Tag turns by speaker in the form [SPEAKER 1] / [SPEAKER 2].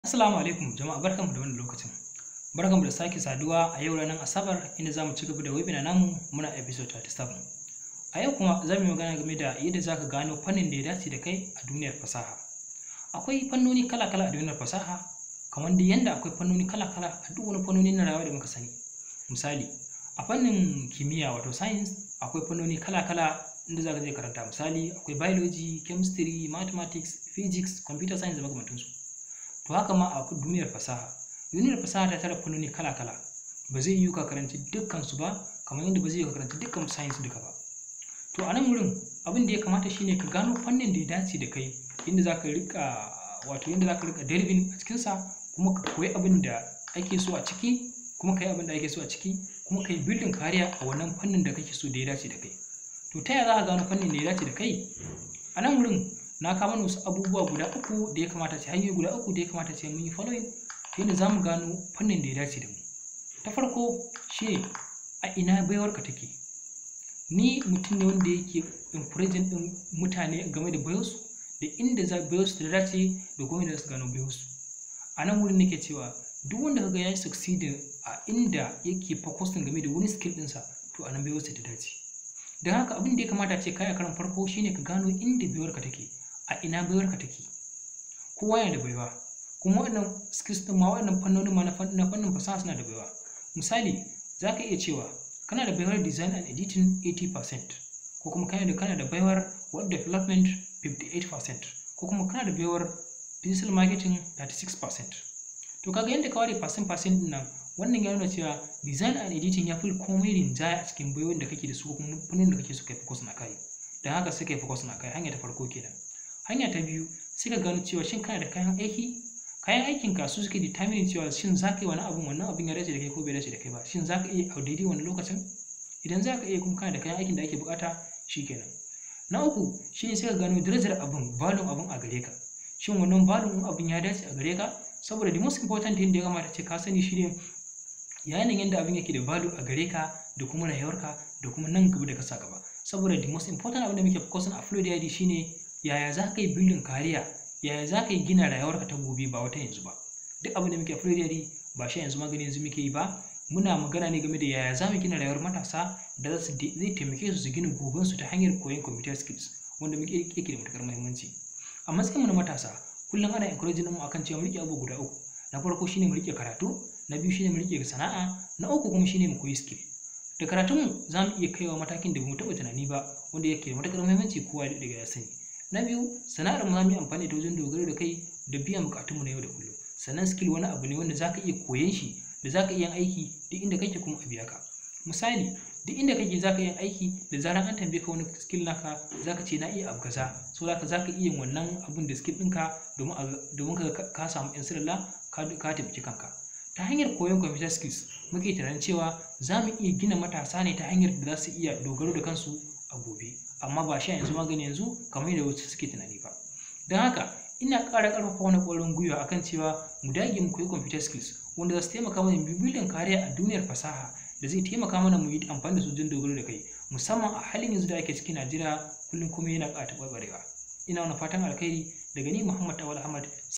[SPEAKER 1] Assalamu alaikum jama'a barkanmu da wannan lokacin. Barkanmu da sake saduwa a yau ranar Asabar inda zamu ci gaba da webinar namu muna episode 37. A yau kuma za mu yi magana game da yadda za ka gano fannin da ya dace da kai a duniyar fasaha. Akwai fannoni kala-kala a duniyar fasaha kamar da yanda akwai fannoni kala-kala a duk wani fannoni na rayuwa da muka sani. Misali, a fannin kimiyya wato science akwai fannoni kala-kala inda za ka je karanta misali akwai biology, chemistry, mathematics, physics, computer science da makamantansu. To haka ma a duniyar fasaha. Duniyar fasaha ta tara fannoni kala-kala. Ba zai yiwu ka karanci dukkan su ba kamar yadda ba zai yiwu ka karanci dukkan science duka ba. To a nan wurin abin da ya kamata shine ka gano fannin da ya dace da kai inda za ka riƙa wato yadda za ka riƙa delving a cikinsa kuma ka koyi abin da ake so a ciki kuma ka yi abin da ake so a ciki kuma ka yi building kariya a wannan fannin da kake so da ya dace da kai. To ta yaya za ka gano fannin da ya dace da kai? A nan wurin na kawo mana wasu abubuwa guda uku da ya kamata ce hanyoyi guda uku da ya kamata ce mun yi following ta yadda za mu gano fannin da ya dace da mu. Ta farko shi a ina baiwarka take? Ni mutum ne wanda yake encouraging ɗin mutane game da baiwarsu da inda za baiwarsu ta dace da kuma yadda za su gano baiwarsu. A nan wurin nake cewa duk wanda kaga ya yi succeeding a inda yake focusing game da wani skill ɗinsa to a nan baiwarsa ta dace. Don haka abin da ya kamata ce kai a karon farko shine ka gano inda baiwarka take. a ina baiwarka take kowa yana da baiwa kuma waɗannan skills ɗin ma waɗannan fannonin ma na fannin fasaha suna da baiwa misali za ka iya cewa kana da baiwar design and editing 80% ko kuma kana da kana da baiwar web development 58% ko kuma kana da baiwar digital marketing 36% to kaga yadda ka ware percent percent ɗin nan wannan ya nuna cewa design and editing ya fi komai rinjaya a cikin baiwar da kake da su ko kuma fannin da kake so kai focus na kai don haka sai kai focus na kai hanya ta farko kenan hanya ta biyu sai ka gano cewa shin kana da kayan aiki kayan aikin ka su suke determining cewa shin za ka yi wani abun wannan abun ya dace da kai ko bai dace da kai ba shin za ka iya a daidai wani lokacin idan za ka iya kuma kana da kayan aikin da ake bukata shikenan na uku shine sai ka gano darajar abun value abun a gare ka shin wannan value abun ya dace a gare ka saboda the most important thing da ya kamata ce ka sani shine yayin yadda abin yake da value a gare ka da kuma rayuwarka da kuma nan gaba da ka sa gaba saboda the most important abin da muke focusing a flow da shine yaya za ka yi bildin kariya yaya za ka yi gina rayuwarka ta gobe ba wata yanzu ba duk abin da muke fulidari ba shi yanzu magani yanzu muke yi ba muna magana ne game da yaya za mu gina rayuwar matasa da za su zai taimake su su gina gobensu ta hanyar koyon computer skills wanda muke yake da matukar muhimmanci a matsayin mu na matasa kullum ana encouraging mu akan cewa mu rike abu guda uku na farko shine mu rike karatu na biyu shine mu rike sana'a na uku kuma shine mu koyi skill da karatunmu za mu iya kaiwa matakin da ba mu taɓa tunani ba wanda yake da matukar muhimmanci kowa da daga ya sani na biyu sana'ar mu za mu yi amfani da wajen dogaro da kai da biyan bukatunmu na yau da kullum sannan skill wani abu ne wanda za ka iya koyon shi da za ka iya aiki duk inda kake kuma a biya ka misali duk inda kake za ka iya aiki da zaran an tambaye ka wani skill naka za ka ce na iya abu kaza so za ka za ka iya wannan abun da skill ɗinka domin ka ka samu yan sirrilla ka taimaki kanka ta hanyar koyon computer skills muke tunanin cewa za mu iya gina matasa ne ta hanyar da za su iya dogaro da kansu a gobe amma ba sha yanzu magani yanzu kamar yadda wasu suke tunani ba don haka ina ƙara ƙarfafa wani ƙwarin gwiwa akan cewa mu dage mu koyi computer skills wanda za su taimaka mana bibilin kariya a duniyar fasaha da zai taimaka mana mu yi amfani da su don dogaro da kai musamman a halin yanzu da ake cikin najeriya kullum kuma yana ƙara taɓarɓarewa ina wani fatan alkhairi daga ni muhammad awal ahmad